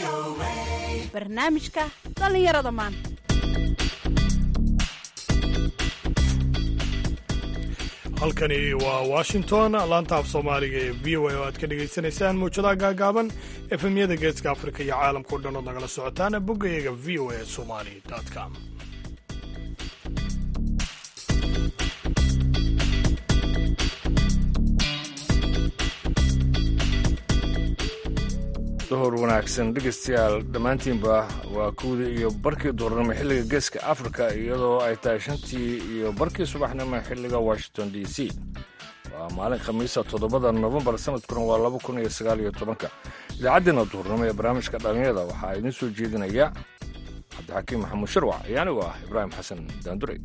barnaamijka dhallinyarada maanta halkani waa washington laanta af soomaaliga ee v o a oo aad ka dhagaysanaysaan mawjadaha gaagaaban efemyada geeska afrika iyo caalamka o dhan ood nagala socotaan boggayaga v o a somali com duhur wanaagsan dhegaystayaal dhammaantiinba waa kuwdii iyo barkii duurnimo xilliga geeska afrika iyadoo ay tahay shantii iyo barkii subaxnimo xilliga washington d c waa maalin khamiisa toddobada nofembar sanadkuna waa laba kun iyo sagaal iyo tobanka idaacaddeena duhurnimo ee barnaamijka dhallinyada waxaa idiin soo jeedinaya cabdixakiim maxamuud sharwac iyo anigoo ah ibraahim xasan daanduray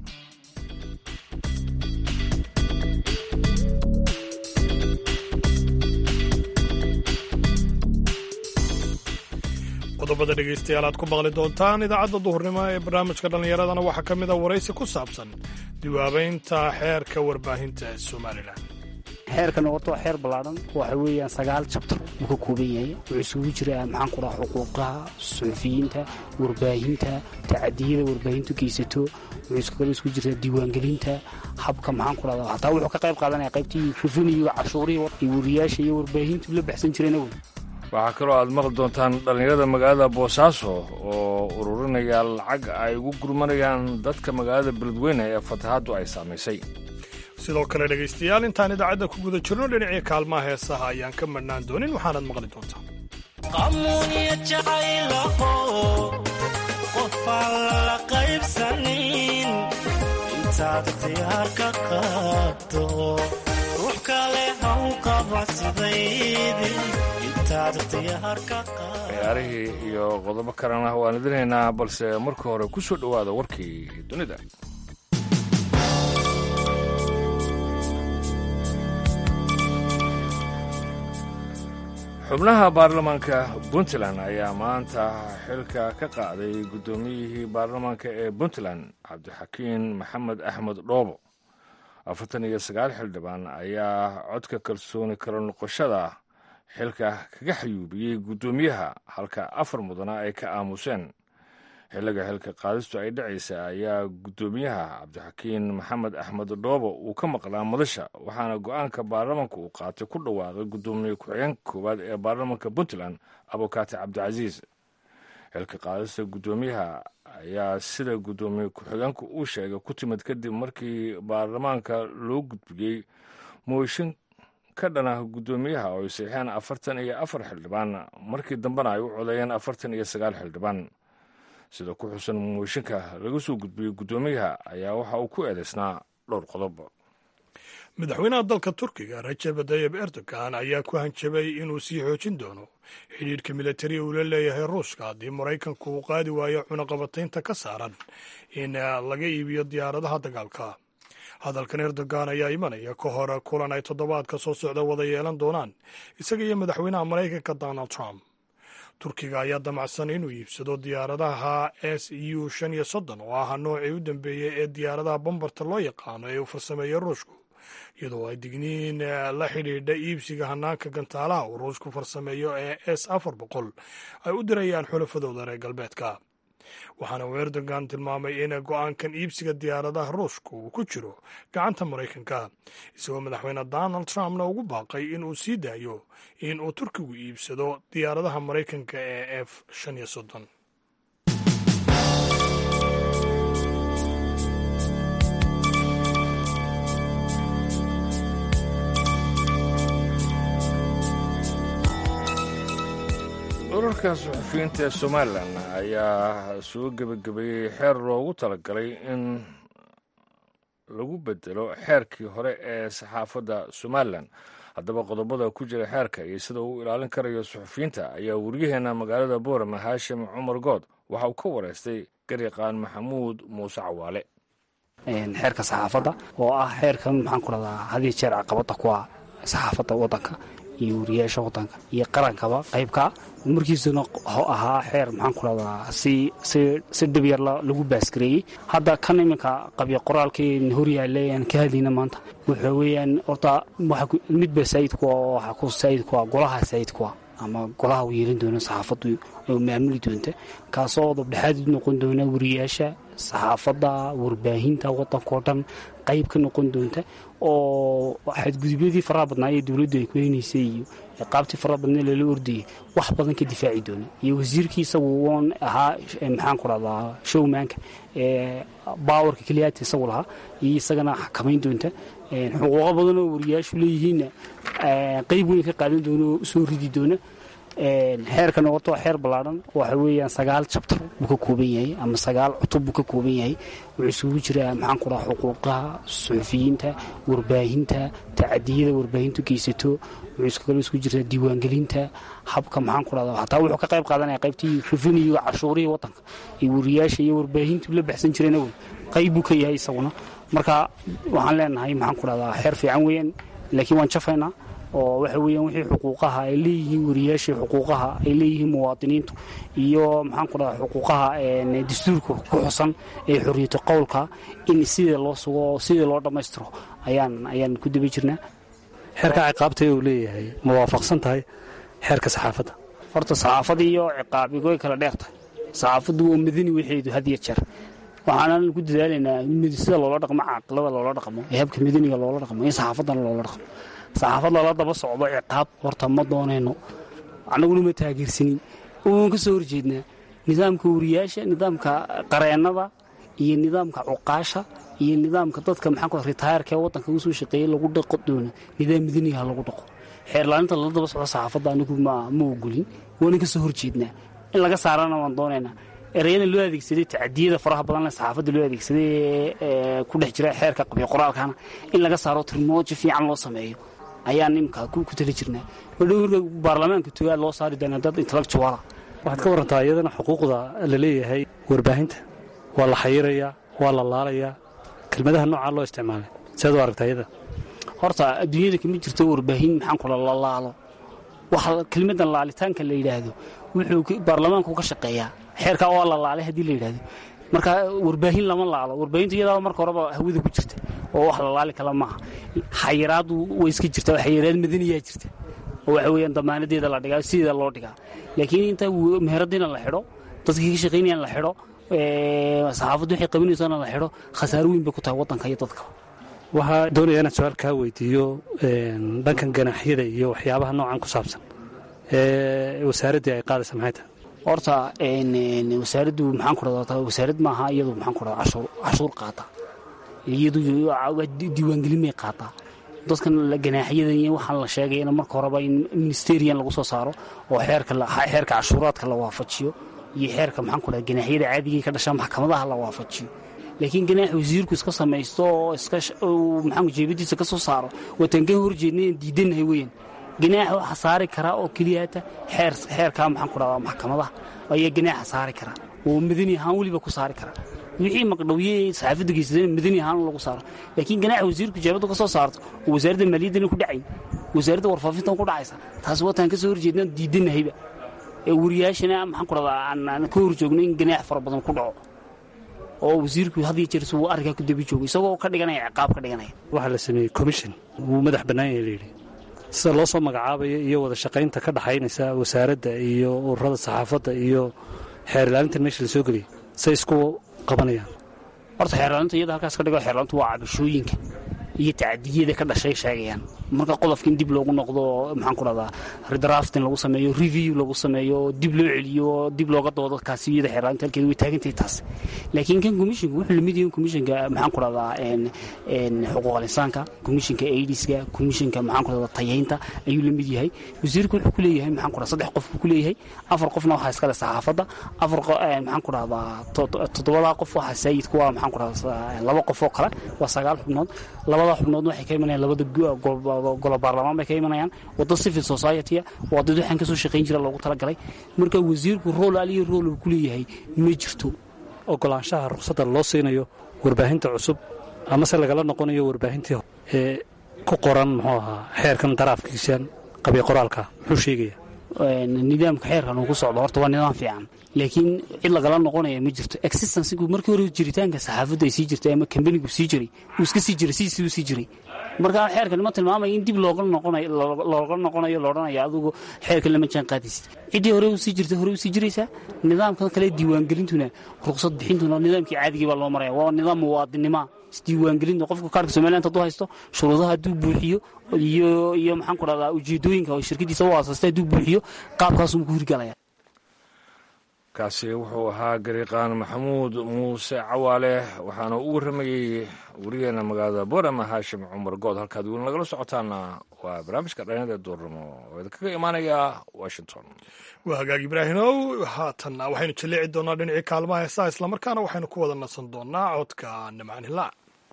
qodobada dhegaystayaal aad ku maqli doontaan idaacadda duhurnimo ee barnaamijka dhallinyaradana waxaa ka mid a waraysi ku saabsan diwaabaynta xeerka warbaahinta somalilan xeerkan horta waa xeer ballaadhan waxa weeyaan sagaal jabtar uu ka kooban yahay wuxuu isugu jiraa maxaan ku dhaha xuquuqaha suxufiyiinta warbaahinta tacadiyada warbaahintu geysato wuxuu kale isugu jiraa diiwaangelinta habka maxaan ku dhahda hataa wuxuu ka qayb qaadanaya qaybtii rufiniyo cashuurihii iyo wariyaasha iyo warbaahintu la baxsan jireen awel waxaa kaloo aad maqli doontaan dhallinyarada magaalada boosaaso oo ururinaya lacag ay ugu gurmanayaan dadka magaalada beledweyne ee fatahaaddu ay saamaysay sidoo kale dhegaystayaal intaan idaacadda ku guda jirno dhinacii kaalmaha heesaha ayaan ka madhnaan doonin waxaanaad maqli doontaan qamuuniya jacaylaho qofaan la qaybsanin intaad ikhtiyaar ka qaado ruux kale haw qaba sidaydi ciyaarihii iyo qodobo kalena waan idinaynaa balse marka hore ku soo dhowaada warkii dunida xubnaha baarlamaanka puntland ayaa maanta xilka ka qaaday guddoomiyihii baarlamaanka ee puntland cabdixakiin maxamed axmed dhoobo afartan iyo sagaal xildhibaan ayaa codka kalsooni kala noqoshada xilka kaga xayuubiyey guddoomiyaha halka afar mudana ay ka aamuseen xilliga xilka qaadistu ay dhacaysa ayaa guddoomiyaha cabdixakiin maxamed axmed dhoobo uu ka maqlaa madasha waxaana go-aanka baarlamanka uu qaatay ku dhawaaqay guddoomiye ku-xigeenka koowaad ee baarlamanka puntland abukaati cabdicasiis xilka qaadista guddoomiyaha ayaa sida guddoomiye ku-xigeenku uu sheegay ku timid kadib markii baarlamaanka loo gudbiyey mooshin ka dhana guddoomiyaha oo ay saxeen afartan iyo afar xildhibaan markii dambena ay u codeeyeen afartan iyo sagaal xildhibaan sida ku xusan mooshinka laga soo gudbiyey guddoomiyaha ayaa waxa uu ku eedaysnaa dhowr qodob madaxweynaha dalka turkiga rajab tayib erdogan ayaa ku hanjabay inuu sii xoojin doono xidhiidhka militari uu la leeyahay ruushka haddii maraykanku uu qaadi waayo cunaqabataynta ka saaran in laga iibiyo diyaaradaha dagaalka hadalkan erdogan ayaa imanaya ka hor kulan ay toddobaadka soo socda wada yeelan doonaan isaga iyo madaxweynaha maraykanka donald trump turkiga ayaa damacsan inuu iibsado diyaaradaha s u shan iyo soddon oo ah noocii u dambeeyey ee diyaaradaha bombarta loo yaqaano ee uu farsameeyo ruushku iyadoo ay digniin la xidhiidha iibsiga hanaanka gantaalaha uu ruushku farsameeyo ee s afar boqol ay u dirayaan xulafadooda reer galbeedka waxaana uu erdogan tilmaamay in go-aankan iibsiga diyaaradaha ruushka uu ku jiro gacanta maraykanka isagoo madaxweyne donald trumpna ugu baaqay in uu sii daayo in uu turkigu iibsado diyaaradaha maraykanka ee f shan iyo soddon urarka suxufiyiinta ee somalilan ayaa soo gebagabeeyey xeer loogu talagalay in lagu bedelo xeerkii hore ee saxaafadda somalilan haddaba qodobada ku jira xeerka iyo sida uu ilaalin karayo suxufiyiinta ayaa waryaheena magaalada boorama haashim cumar good waxa uu ka wareystay garyaqaan maxamuud muuse cawaale xeerka saxaafadda oo ah xeerkan maxaan ku dhahdaa hadiyo jeer caqabada ku ah saxaafadda waddanka iyo wariyaasha waddanka iyo qarankaba qaybkaa markiisuna ahaa xeer maxaan ku dhahdaa si si dhib yar lagu baasgareeyey hadda kan iminka qabya qoraalkeen horyaale aan ka hadlayna maanta wuxuu weeyaan horta midba saayidku waxa ku saayidku ah golaha saayidku ah ama golaha u yeelin doona saxaafaddu oo maamuli doonta kaasoo dabdhexaad u noqon doona wariyaasha saxaafadda warbaahinta waddankao dhan qayb ka noqon doonta oo xadgudubyadii faraha badnaa ee dowladdu ay ku heynaysay iyo qaabtii faraha badnaa lala ordayay wax badan ka difaaci doona iyo wasiirkii isagu uun ahaa maxaan ku dhahdaa showmanka baawarka keliyaata isagu lahaa iyo isagana xakamayn doonta xuquuqo badan oo wariyaashu leeyihiinna qayb weyn ka qaadan doona oo usoo ridi doona xeerka noqoto xeer ballaadhan waxa weeyaan sagaal jabtar buu ka kooban yahay ama sagaal cutub buu ka kooban yahay wuxuu isugu jiraa maxaan ku dhaha xuquuqaha suxufiyiinta warbaahinta tacadiyada warbaahintu geysato wuxuu kale isugu jiraa diiwaangelinta habka maxaan ku dhahda hataa wuxuu ka qayb qaadanaya qaybtii revenue cashuurihii waddanka iyo wariyaasha iyo warbaahintu la baxsan jireen awel qayb buu ka yahay isaguna marka waxaan leenahay maxaan ku dhahdaa xeer fiican weeyaan laakiin waan jafaynaa oo waxa weeyaan wixii xuquuqaha ay leeyihiin wariyaashii xuquuqaha ay leeyihiin muwaadiniintu iyo maxaan ku dhaha xuquuqaha dastuurka ku xusan ee xoriyatu qowlka in sidii loo sugo oo sidii loo dhammaystiro ayaan ayaan ku daba jirnaa xeerka ciqaabta uu leeyahay ma waafaqsan tahay xeerka saxaafadda horta saxaafadda iyo ciqaabi way kala dheer tahay saxaafaddu waa madani waxeedu had iyo jeer waxaanan ku dadaalaynaa sida loola dhaqmo caaqilada loola dhaqmo ee habka madaniga loola dhaqmo in saxaafaddana loola dhaqmo saxaafad lala daba socdo ciqaab horta ma doonayno annaguna ma taageersanin waan ka soo horjeednaa nidaamka wariyaasha nidaamka qareennada iyo nidaamka cuqaasha iyo nidaamka dadka maxaan ku ritaayarka ee waddanka ugu soo shaqeeyey lagu dhaqo doona nidaam madaniha lagu dhaqo xeerlaalinta lala daba socdo saxaafadda anigu ma ogolin waanan ka soo horjeednaa in laga saarana waan doonaynaa ereyada loo adeegsaday tacadiyada faraha badan saxaafadda loo adeegsaday ee ku dhex jira xeerka qabyo qoraalkana in laga saaro tirmoojo fiican loo sameeyo ayaan imka ku tali jirnaa madhow marka baarlamaanka togaad loo saari doonaa dad intellectuala waxaad ka warantaa iyadana xuquuqda la leeyahay warbaahinta waa la xayirayaa waa la laalayaa kelmadaha noocaa loo isticmaalay sead u aragtaa iyada horta adduunyada kama jirto warbaahin maxaan kula la laalo waxa kelmadan laalitaanka la yidhaahdo wuxuu baarlamaanku ka shaqeeyaa xeerkaa waa la laalay haddii la yidhaahdo marka warbaahin lama laalo warbaahintu iyadaaba marka horeba hawada ku jirta oo wax la laali kala maaha xayiraadu way iska jirta xayiraad madaniyaa jirta oo waxa weeyaan damaanadeeda la dhigaa sideeda loo dhigaa laakiin inta meheradiina la xidho dadkii ka shaqaynayaan la xidho saxaafaddu waxay qabinaysana la xidho khasaaro weyn bay ku tahay waddanka iyo dadka waxaa doonaya inaan su-aal kaa weydiiyo dhankan ganaaxyada iyo waxyaabaha noocan ku saabsan ee wasaaraddii ay qaadaysa maxay tahay horta wasaaraddu maxaan ku dhahdaa wasaarad maaha iyadu maxaan ku dhahdaa cashuur cashuur qaata iyadu diiwaangelin may qaataa dadkan ganaaxyadan iyo waxaan la sheegayana marka horeba in ministerian lagu soo saaro oo xeerka xeerka cashuuraadka la waafajiyo iyo xeerka maxaan ku dhahdaa ganaaxyada caadigii ka dhasha maxkamadaha la waafajiyo laakiin ganaax wasiirku iska samaysto oo iska maxaan jeebadiisa ka soo saaro wataan ka horjeednay aan diidanahay weeyaan ganaax waxaa saari karaa oo keliyata xeer xeerkaa maxaan ku dhahdaa maxkamadaha ayaa ganaaxa saari karaa oo madani ahaan weliba ku saari karaa wixii maqdhawye saxaafadda geysadeen madani ahaan lagu saaro laakiin ganaaxa wasiirku jeebadda ka soo saarto oo wasaaradda maaliyaddana ku dhacayn wasaaradda warfaafintan ku dhacaysa taas wataan ka soo horjeednaan diidanahayba ee wariyaashana maxaan ku dhahdaa aan ka horjoogno in ganaax fara badan ku dhaco oo wasiirku had iyo jeer suu arrinkaa ku dabi joogo isagoo ka dhiganaya ciqaab ka dhiganaya waxaa la sameeyey commission wuu madax bannaan yahay layidhi sida loo soo magacaabayo iyo wada shaqaynta ka dhaxaynaysa wasaaradda iyo ururada saxaafadda iyo xeer ilaalintan meesha la soo geliyay say isku qabanayaan horta xeerlaalinta iyada halkaas ka dhigo xeerlaalintu waa cabashooyinka iyo tacadiyada ka dhashay sheegayaan marka qodobka in dib loogu noqdo maxaan ku dhahdaa redraftin lagu sameeyo review lagu sameeyo dib loo celiyo dib looga doodo kaasiyada xeerlaalinta halkeeda way taagantahay taas laakiin kan commissionka wuxuu lamid yahay commissionka maxaan ku dhahdaa xuquuqal insaanka commissionka aidiska commissionka maxaan ku dhahdaa tayaynta ayuu la mid yahay wasiirku wuxuu ku leeyahay maxaan ku dhahdaa saddex qof buu ku leeyahay afar qofna waxaa iskale saxaafadda afar maxaan ku dhahdaa toddobadaa qof waxaa saayidku waa maxaan ku dhahdaa laba qof oo kale waa sagaal xubnood labada xubnood waxay ka imanayaan labada golo baarlamaan bay ka imanayaan wadda civil society waa dad waxaan ka soo shaqayn jira loogu talagalay marka wasiirku rool aliyo rool uu ku leeyahay ma jirto ogolaanshaha ruqsadda loo siinayo warbaahinta cusub amase lagala noqonayo warbaahintii ee ku qoran muxuu ahaa xeerkan daraafkiisan qabyo qoraalka muxuu sheegaya nidaamka xeerkan uu ku socdo horta waa nidaam fiican laakiin cid lagala noqonaya ma jirto existencigu markii hore jiritaanka saxaafaddu ay sii jirtay ama kambanigu sii jiray uu iska sii jiray sidiisii u sii jiray marka xeerkan ma tilmaamaya in dib looga noqonayo looga noqonayo loodhanayo adigu xeerkan lama jaan qaadaysid ciddii hore u sii jirtay hore u sii jiraysaa nidaamkan kale diiwaangelintuna ruqsad bixintuna nidaamkii caadigii baa loo maraya waa nidaam muwaadinima isdiiwaangelinta qofka kaarka somaliland hadduu haysto shuruudaha hadduu buuxiyo iyo iyo maxaan ku dhahdaa ujeedooyinka oo shirkadiisa u aasastay hadduu buuxiyo qaabkaasuu ku hirgalaya kaasi wuxuu ahaa gariiqaan maxamuud muuse cawaale waxaana u warramayey warigeena magaalada boorama haashim cumar good halkaad weli nagala socotaana waa barnaamijka dhalinyada duurnimo oo idinkaga imaanaya washington waa hagaag ibraahimow haatanna waxaynu jaleeci doonaa dhinacii kaalmaha heesaha islamarkaana waxaynu ku wada nasan doonaa codka nimcaan hilaac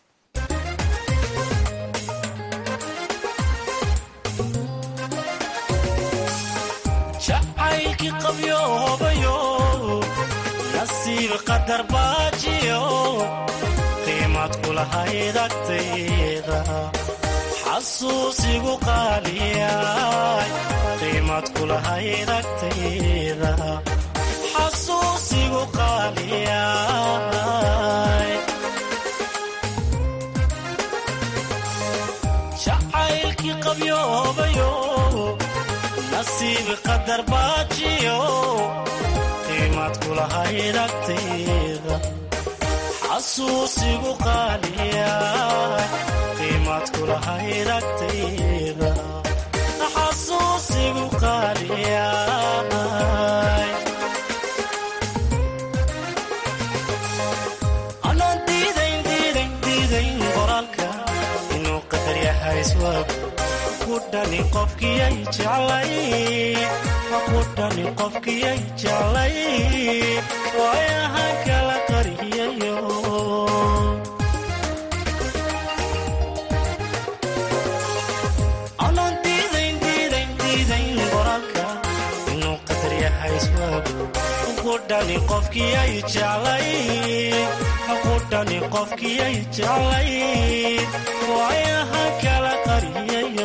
jacaylkii qabyoobayo nasiib qadar baajiyo qiimad kulahayd agtayda xasuusigu qaaliyay qiimad kulahayd agtayda xasuusigu qaaliyay jacaylkii qabyoobayo nasiib qadar baajiyo qiimad kulahayd agtayda xasuusigu qaaliya qiimad kulahayd agtayda xasuusigu qaaliya anaan diidayn diidayn diidayn qoraalka inuu qadar yahay iswaagu kudhani qofkiyay jeclay kudhani qofkiyay jeclay waayahan kala qariyayo anaan diidayn diidayn diidayn qoraalka inuu qadar yahay iswaagu kudhani qofkiyay jeclay kudhani qofkiyay jeclay waayahan kala qariyayo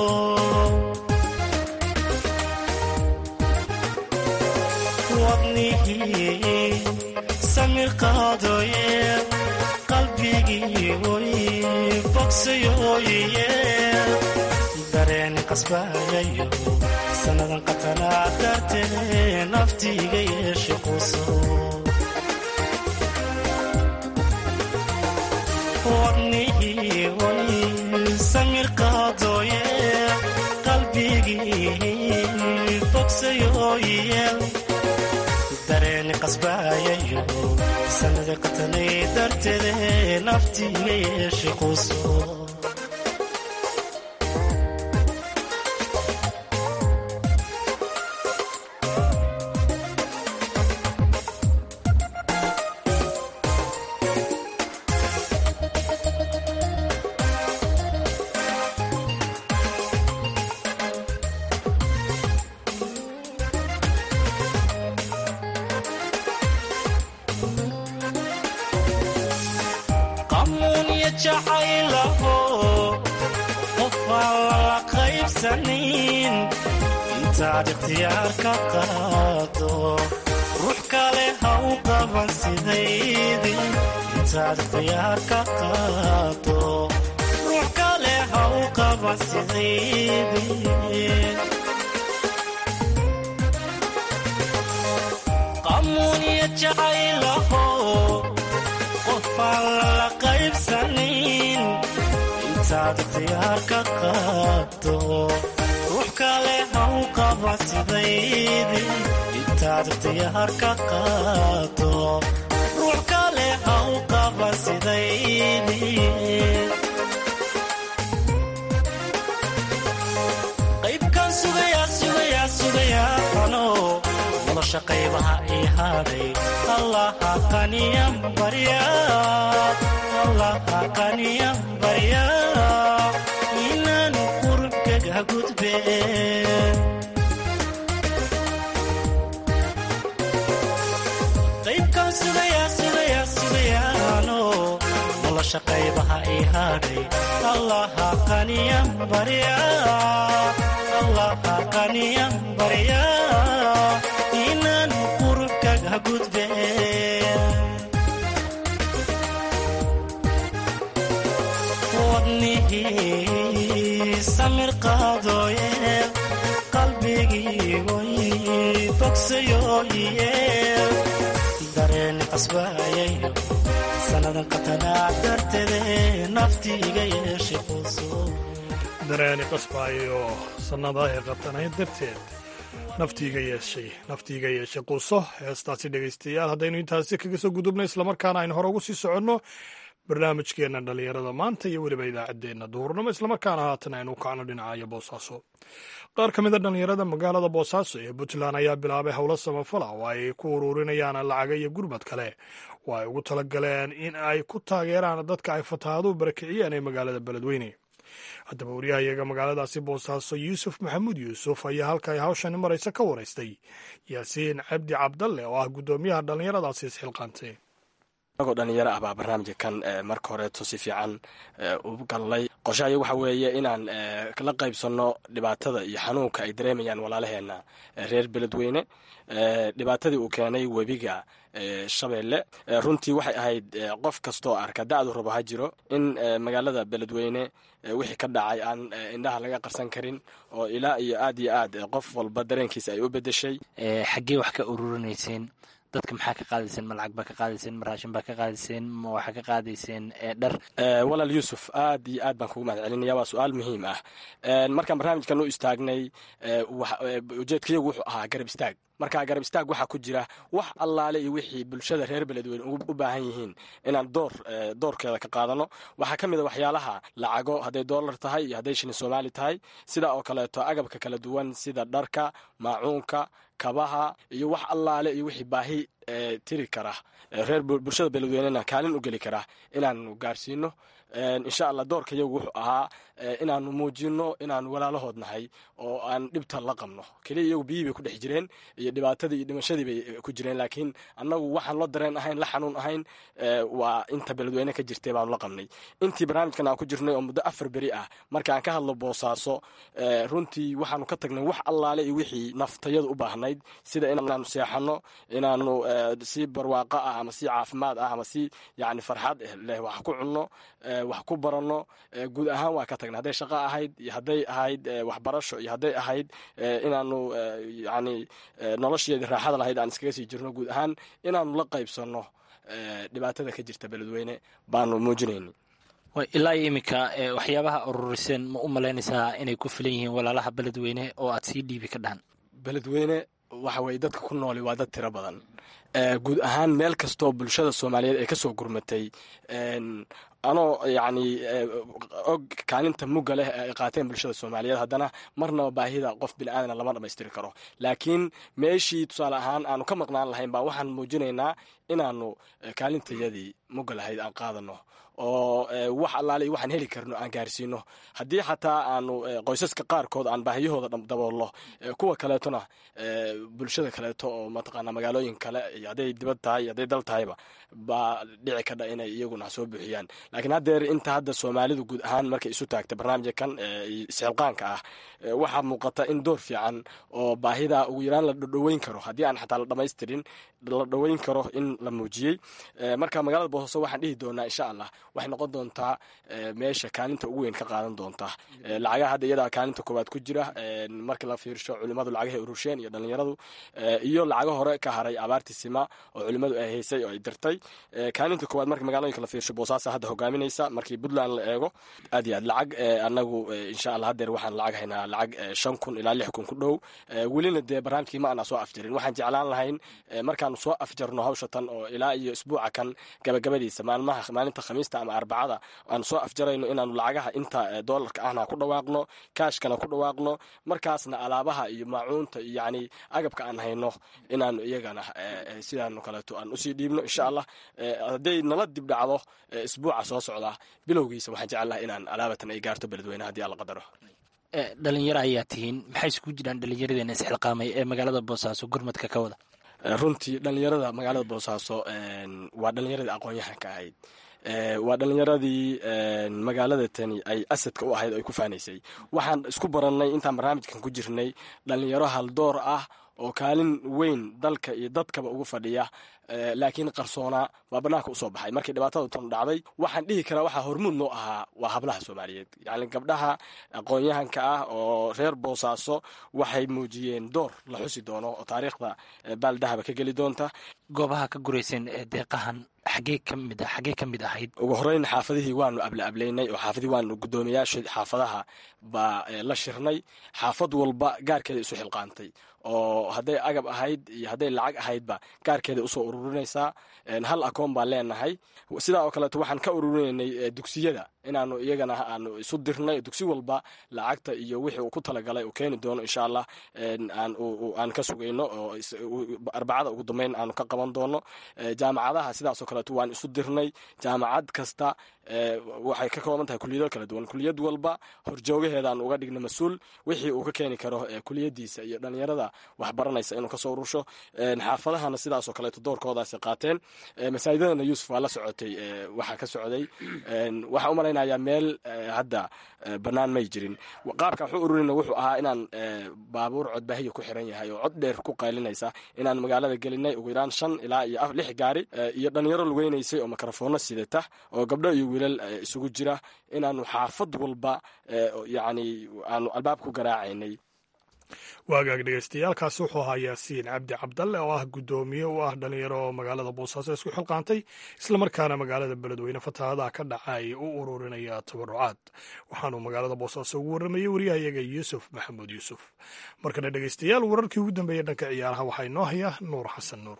wadnihii samir qaadooye qalbigii oy bogsayooye dareen qasbayayo sannadan qatanaa dartee naftiiga yeeshe quso wadnihii oy samir qaadooye qalbigii bogsayooye dareeni qasbaayayo sanada qatanay darteede naftiiga yeeshe quso qamuunya jacaylaho qofaan lala qaybsanin intaad ikhtiyaar ka qaado ruux kale ha u qaban sidaydi intaad ikhtiyaar ka qaado ruux kale ha u qaban sidaydi qamuunya jacaylaho qofaan lala qaybsanin intaad ikhtiyaar ka qaado ruux kale ha u qaba sidaydi intaad ikhtiyaar ka qaado ruux kale ha u qaba sidaydi qaybkan sugayaa sugayaa sugayaa ano nolosha qaybaha ii hadhay allaha qaniyan barya allaha qaniyan barya inaan qurubkaga gudbe qaybkan sugayaa sugayaa sugayaano nolosha qaybaha ii hadhay allaha qaniyan barya allaha qaniyan barya inaan qurubkaga gudbe wadnihii samir qaadooye qalbigii way bogsayoye dareen qasbaayayo sannadan qatanaa darteede naftiiga yeeshay quuso dareeni qasbaayo sannada ee qabtanayd darteed naftiiga yeeshay naftiiga yeeshay quuso heestaasi dhegaystayaal haddaynu intaasi kaga soo gudubno islamarkaana aynu hore ugu sii soconno barnaamijkeenna dhallinyarada maanta iyo weliba idaacaddeenna duhurnimo islamarkaana haatan aynu kacno dhinacayo boosaaso qaar ka mid a dhallinyarada magaalada boosaaso ee puntland ayaa bilaabay howlo samafala oo ay ku ururinayaan lacaga iyo gurmad kale oo ay ugu talagaleen in ay ku taageeraan dadka ay fatahaaduhu barakiciyeen ee magaalada beledweyne haddaba waryahayaga magaaladaasi boosaaso yuusuf maxamuud yuusuf ayaa halka ay hawshani maraysa ka waraystay yaasiin cabdi cabdalle oo ah guddoomiyaha dhallinyaradaasi isxilqaantay anagoo dhalinyaro ah baa barnaamijka kan marka horeeto si fiican u gallay qorshahayo waxa weeye inaan la qaybsanno dhibaatada iyo xanuunka ay dareemayaan walaalaheena reer beledweyne dhibaatadii uu keenay webiga shabeelle runtii waxay ahayd qof kastoo arka da-du rabo ha jiro in magaalada beledweyne wixii ka dhacay aan indhaha laga qarsan karin oo ilaa iyo aad iyo aad qof walba dareenkiisa ay u bedeshay xaggee wax ka ururinayseen dadka maxaa ka qaadayseen ma lacag baa ka qaadayseen ma raashin baa ka qaadayseen ma waxaa ka qaadayseen dhar walaal yuusuf aad iyo aad baan kugu mahad celinaya waa su-aal muhiim ah markaan barnaamijkan u istaagnay ujeedkayagu wuxuu ahaa garab istaag markaa garab istaag waxaa ku jira wax allaale iyo wixii bulshada reer beledweyne u baahan yihiin inaan door doorkeeda ka qaadano waxaa ka mid a waxyaalaha lacago hadday doolar tahay iyo hadday shilin soomaali tahay sida oo kaleeto agabka kala duwan sida dharka maacuunka kabaha iyo wax allaale iyo wixii baahi tiri kara reer bulshada beledweynena kaalin u geli kara inaanu gaarsiino insha allah doorka yagu wuxuu ahaa inaanu muujino inaanu walaalahood nahay oo aan dhibta la qabno keliya iyagu biyihii bay ku dhex jireen iyo dhibaatadii iyo dhimashadii bay ku jireen laakiin annagu waxaan la dareen ahayn la xanuun ahayn waa inta beledweyne ka jirtay baanu la qabnay intii barnaamijkan aan ku jirnay oo muddo afar beri ah markaan ka hadlo boosaaso runtii waxaanu ka tagnay wax allaale iyo wixii naftayadu u baahnayd sida inaanu seexano inaanu si barwaaqo ah ama si caafimaad ah ama si yani farxad leh wax ku cunno wax ku baranno guud ahaan waa ka tagnay hadday shaqo ahayd iyo hadday ahayd waxbarasho iyo hadday ahayd inaanu yani nolosheedii raaxada lahayd aan iskaga sii jirno guud ahaan inaanu la qaybsanno dhibaatada ka jirta beledweyne baanu muujinayni ilaa iyo iminka waxyaabaha ururiseen ma u malaynaysaa inay ku filan yihiin walaalaha beledweyne oo aad sii dhiibi ka dhahan beledweyne waxa weye dadka ku nooli waa dad tiro badan guud ahaan meel kastoo bulshada soomaaliyeed ay ka soo gurmatay anoo yacni og kaalinta mugga leh ay qaateen bulshada soomaaliyeed haddana marnaba baahida qof biniaadana lama dhammaystiri karo laakiin meeshii tusaale ahaan aanu ka maqnaan lahayn baa waxaan muujinaynaa inaanu kaalintayadii mugga lahayd aan qaadano oo wax allaale waxaan heli karno aan gaarsiino haddii xataa aanu qoysaska qaarkood aan baahiyahooda daboolno kuwa kaleetona bulshada kaleeto oo mataqaana magaalooyin kale iyo hadday dibad tahay iyo hadday dal tahayba baa dhici kadha inay iyaguna soo buuxiyaan laakiin haddeer inta hadda soomaalidu guud ahaan markay isu taagta barnaamijka kan isxilqaanka ah waxaa muuqata in door fiican oo baahida ugu yaraan la dhodhoweyn karo haddii aan xataa la dhamaystirin la dhoweyn karo in la muujiyey marka magaalada boosaaso waxaan dhihi doonaa insha allah waxay noqon doontaa meesha kaalinta ugu weyn ka qaadan doonta lacagaha hadda iyadaa kaalinta koowaad ku jira markii la fiirsho culimadu lacagahay urusheen iyo dhalinyaradu iyo lacago hore ka haray abaartii sima oo culimadu ay haysay oo ay dirtay kaalinta koowaad marka magaalooyinka la fiirsho boosaasa hadda hogaaminaysa markii puntland la eego aad iyo aad lacag anagu insha allah haddeer waxaan lacag haynaa lacag shan kun ilaa lix kun ku dhow welina dee barnaamijkii ma ana soo afjarin waxaan jeclaan lahayn markaanu soo afjarno hawsha tan oo ilaa iyo isbuuca kan gabagabadiisa maalmaha maalinta khamiista ama arbacada aanu soo afjarayno inaanu lacagaha inta doolarka ahna ku dhawaaqno kaashkana ku dhawaaqno markaasna alaabaha iyo maacuunta iyo yani agabka aan hayno inaanu iyagana sidaanu kaleeto aan usii dhiibno insha allah hadday nala dib dhacdo isbuuca soo socda bilowgiisa waxaan jecelaha inaan alaabatan ay gaarto beledweyne haddii alla qadaro dhalinyaro ayaa tihiin maxay isugu jiraan dhalinyaradeenna isxilqaamay ee magaalada boosaaso gurmadka ka wada runtii dhalinyarada magaalada boosaaso waa dhalinyaradii aqoon-yahanka ahayd waa dhalinyaradii magaalada tani ay asadka u ahayd oo ay ku faanaysay waxaan isku barannay intaan barnaamijkan ku jirnay dhalinyaro haldoor ah oo kaalin weyn dalka iyo dadkaba ugu fadhiya laakiin qarsoonaa waa banaanka usoo baxay markii dhibaatada tan dhacday waxaan dhihi karaa waxaa hormuud noo ahaa waa hablaha soomaaliyeed yani gabdhaha aqoon-yahanka ah oo reer boosaaso waxay muujiyeen door la xusi doono oo taariikhda baaldahaba ka geli doonta goobaha ka gurayseen ee deeqahan xagee ka mid a xagee ka mid ahayd ugu horeyn xaafadihii waanu able ableynay oo xaafadihii waanu guddoomiyaasha xaafadaha baa la shirnay xaafad walba gaarkeeda isu xilqaantay oo hadday agab ahayd iyo hadday lacag ahaydba gaarkeeda usoo ururinaysaa hal akoon baan leenahay sidaa oo kaleeto waxaan ka ururinaynay dugsiyada inaanu iyagana aanu isu dirnay dugsi walba lacagta iyo wixii uu ku talagalay uu keeni doono insha allah aan ka sugayno oo arbacada ugu dambeyn aanu ka qaban doono jaamacadaha sidaasoo kaleeto waan isu dirnay jaamacad kasta waxay ka kooban tahay kuliyado kala duwan kuliyad walba horjoogaheedaan uga dhigna mas-uul wixii uu ka keeni karo kuliyadiisa iyo dhalinyarada waxbaranaysa inuu kasoo urusho xaafadahana sidaasoo kaleeto doorkoodaasi qaateen masaajidadana yuusuf waa la socotay waxaa ka socday waxaa u malaynayaa meel hadda bannaan may jirin qaabka waxu ururina wuxuu ahaa inaan baabuur codbaahiya ku xiran yahay oo cod dheer ku qaylinaysa inaan magaalada gelinay ugu yaraan shan ilaa iyo lix gaari iyo dhalinyaro lugeynaysay oo mikrofoono sidata oo gabdho iyo wiilal isugu jira inaanu xaafad walba yani aanu albaab ku garaacaynay waagaag dhegeystayaaalkaasi wuxuu ahaa yaasiin cabdi cabdalle oo ah guddoomiye u ah dhalinyaro oo magaalada boosaaso isku xilqaantay islamarkaana magaalada beledweyne fatahaadaha ka dhacay u ururinaya tabarucaad waxaanuu magaalada boosaaso ugu warramayey waryahayaga yuusuf maxamuud yuusuf markana dhegeystayaal wararkii ugu dambeeyey dhanka ciyaaraha waxaa inoo haya nuur xasan nuur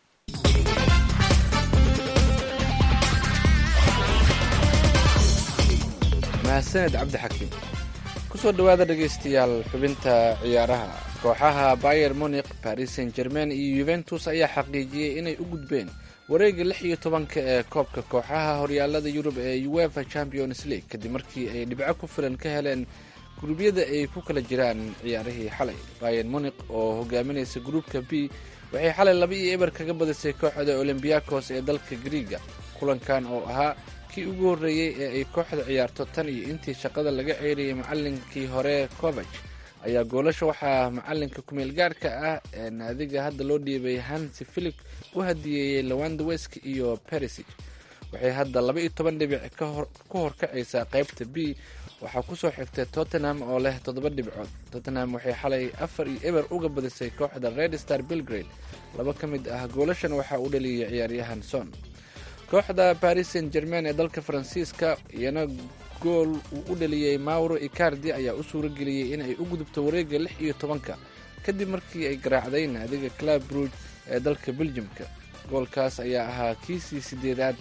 mahadsaned cabdixakiim kusoo dhowaada dhegaystayaal xubinta ciyaaraha kooxaha bayer monik paris saint germain iyo yuventus ayaa xaqiijiyey inay u gudbeen wareega lix iyo tobanka ee koobka kooxaha horyaalada yurub ee uefa champions league kadib markii ay dhibco ku filan ka heleen guruubyada ay ku kala jiraan ciyaarihii xalay bayer monik oo hogaaminaysa gruupka b waxay xalay laba iyo eber kaga badisay kooxda olombiakos ee dalka griiga kulankan oo ahaa kii ugu horreeyey ee ay kooxda ciyaarto tan iyo intii shaqada laga ceyriyay macallinkii hore covag ayaa goolasha waxaa macalinka kumeel gaarhka ah ee naadiga hadda loo dhiibay hansi philip u hadiyeeyey lawandwesk iyo perisic waxay hadda laba iyo toban dhibic ku horkacaysaa qaybta b waxaa kusoo xigtay tottenham oo leh toddoba dhibcood tottenham waxay xalay afar iyo eber uga badisay kooxda red star belgrade laba ka mid ah goolashan waxaa u dhaliyay ciyaaryahan son kooxda paris saint germain ee dalka faransiiska iyana gool uu u dhaliyey mauro icardi ayaa u suuro geliyey in ay u gudubto wareega lix iyo tobanka kadib markii ay garaacday naadiga club bruge ee dalka beljimka goolkaas ayaa ahaa kiisii sideedaad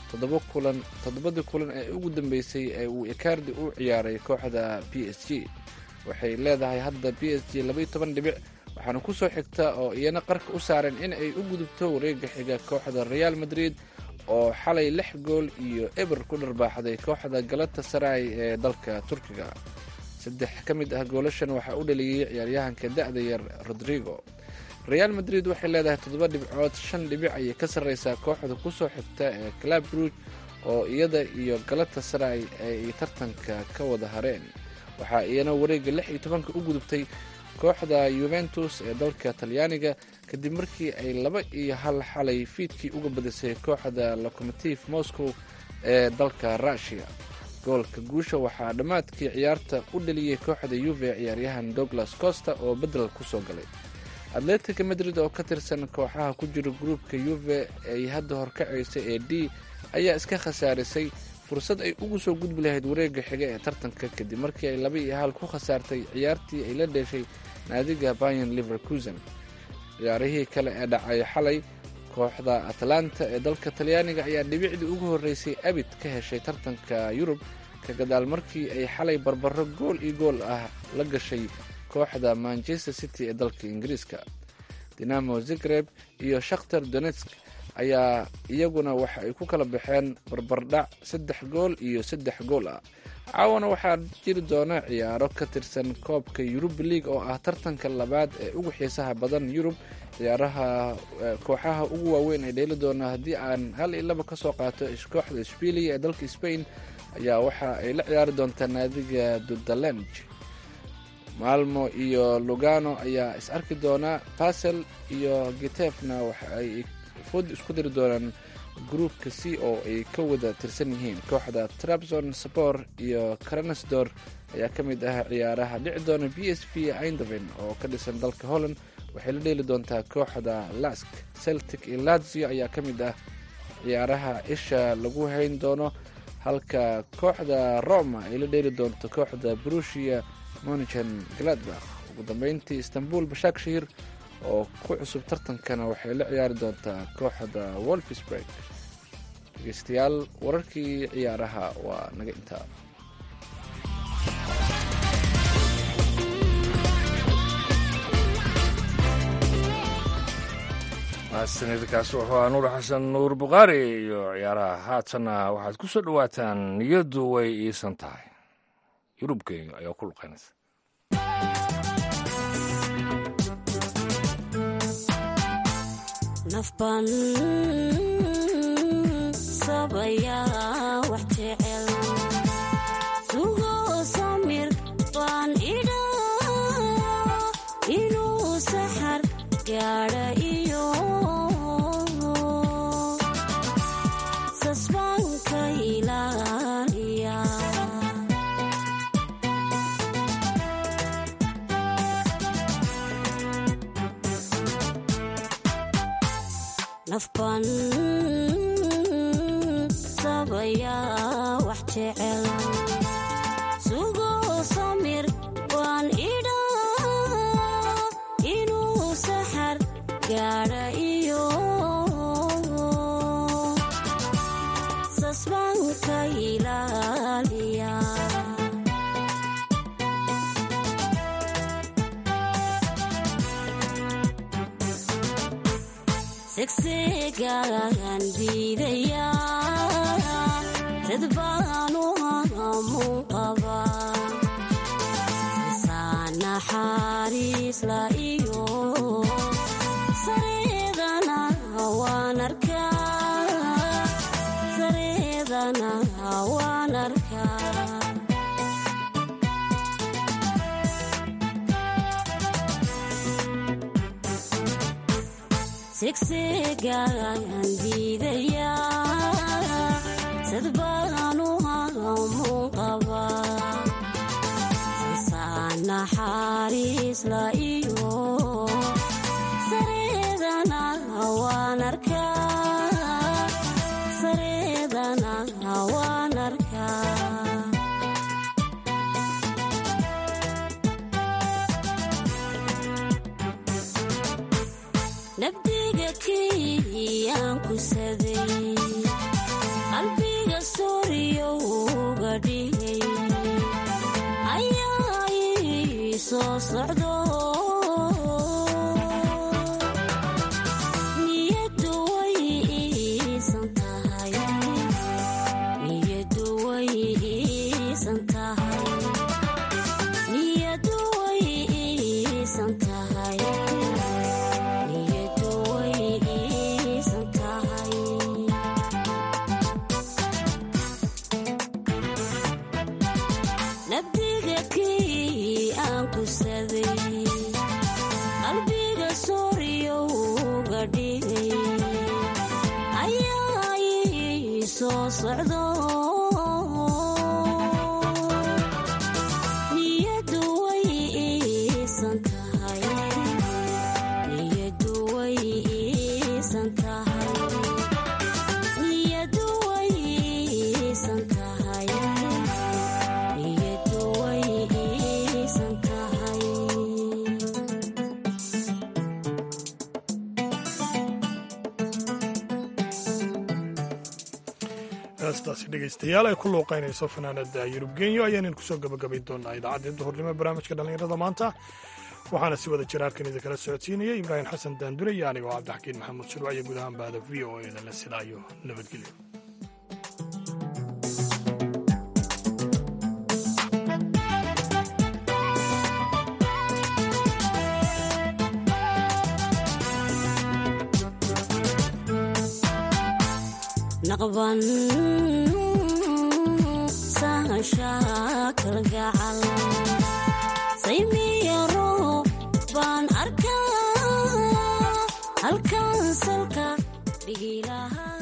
toddobadii kulan ee ugu dambeysay ee uu icardi u ciyaaray kooxda b s g waxay leedahay hadda b s g labaiyo toban dhibic waxaana kusoo xigta oo iyana qarka u saaran in ay u gudubto wareega xiga kooxda real madrid oo xalay lix gool iyo eber ku dharbaaxday kooxda galata saray ee dalka turkiga saddex ka mid ah goolashan waxaa u dhaliyey ciyaaryahanka da-da yar rodrigo real madrid waxay leedahay toddoba dhibcood shan dhibic ayay ka sarreysaa kooxda kusoo xigta ee club ruuj oo iyada iyo galata saray ay tartanka ka wada hareen waxaa iyana wareega lix iyo tobanka u gudubtay kooxda yuventus ee dalka talyaaniga kadib markii ay laba iyo hal xalay fiidkii uga badisay kooxda locomotive moscow ee dalka rushia goolka guusha waxaa dhammaadkii ciyaarta u dhaliyey kooxda yuve ciyaaryahan douglas costa oo bedel kusoo galay atletica madrid oo ka tirsan kooxaha ku jira gruupka yuve ay hadda horkacaysa ee d ayaa iska khasaarisay fursad ay ugu soo gudbi lahayd wareega xiga ee tartanka kadib markii ay laba iyo hal ku khasaartay ciyaartii ay la dheeshay naadiga bayan liverkusen ciyaarihii kale ee dhacay xalay kooxda atlanta ee dalka talyaaniga ayaa dhibicdii ugu horreysay abid ka heshay tartanka yurub ka gadaal markii ay xalay barbaro gool iyo gool ah la gashay kooxda manchester city ee dalka ingiriiska dinamo zagreb iyo shakhtar donetsk ayaa iyaguna waxa ay ku kala baxeen barbardhac saddex gool iyo saddex gool ah caawana waxaa jiri doona ciyaaro ka tirsan koobka yurub league oo ah tartanka labaad ee ugu xiisaha badan yurub ciyaaraha kooxaha ugu waaweyn ee dheeli doona haddii aan hal iyo laba kasoo qaato kooxda shbilia ee dalka spain ayaa waxa ay la ciyaari doontaa naadiga dudalanj maalmo iyo lugano ayaa is arki doona basel iyo gitefna waxa ay food isku diri doonaan gruupka c oo ay ka wada tirsan yihiin kooxda trabzon sabor iyo karansdor ayaa ka mid ah ciyaaraha dhici doona b s v eindhoven oo ka dhisan dalka holland waxay la dheeli doontaa kooxda lask celtic iyo lazio ayaa ka mid ah ciyaaraha isha lagu hayn doono halka kooxda roma ay la dheeli doonto kooxda brusia monichen gladbach ugu dambeyntii istanbul bashak shahir oo ku cusub tartankana waxay la ciyaari doontaa kooxda wolfsburg dhegeystayaal wararkii ciyaaraha waa naga intaa mahadsanidkaasi wuxuu ahaa nuur xasan nuur bukhaari iyo ciyaaraha haatanna waxaad ku soo dhowaataan niyaddu way iisan tahay yurubkeyga ayaa ku luqaynaysa nafban sabayaa wax jecel sugo samir baan idhaa inuu saxar gaadha iyo sasbaanka ilaaliya nafban sabayaa wax jecel sugo samir baan idhaa inuu saxar gaadha iyo sasbaanka ilaaliya segsegaan diidaya dad baanu hamu qaba saa naxariisla iyo sareedana waan arkaa sareedana waan arkaa segsegaan diidaya sad baanu hamu qaba saa naxariisla iyo sareedana waan arkaa sareedana waan arkaa nabdiga kiyaan kusaday qalbiga sooriyowga dhigay ayaa ii soo socdo niyadu way iisan tahay niyadu way iisan tahay niyadu way iisan tahay niyadu way iisan tahay nabdiga kii aan kusaday qalbiga sooriyowga dhigay ayaa ii soo socdo niyadu way iisan tahay niyadu way iisan tahay niyadu way iisan tahay niyadu way iisan tahay heestaasi dhegaystayaal ay ku luuqaynayso fanaanada yurub genyo ayaanan kusoo gabagabay doonaa idaacaddii duhurnimo barnaamijka dhallinyarada maanta waxaana si wada jiraarkan idinkala socodsiinaya ibraahim xasan daandure iyo anigoo cabdixakiin maxamuud shirwac iyo guud ahaan bahda v o eda la sidaayo nabadgelyo naqban sahashaa kalgacal saymiyaro baan arkaa halkan salka dhigilahaa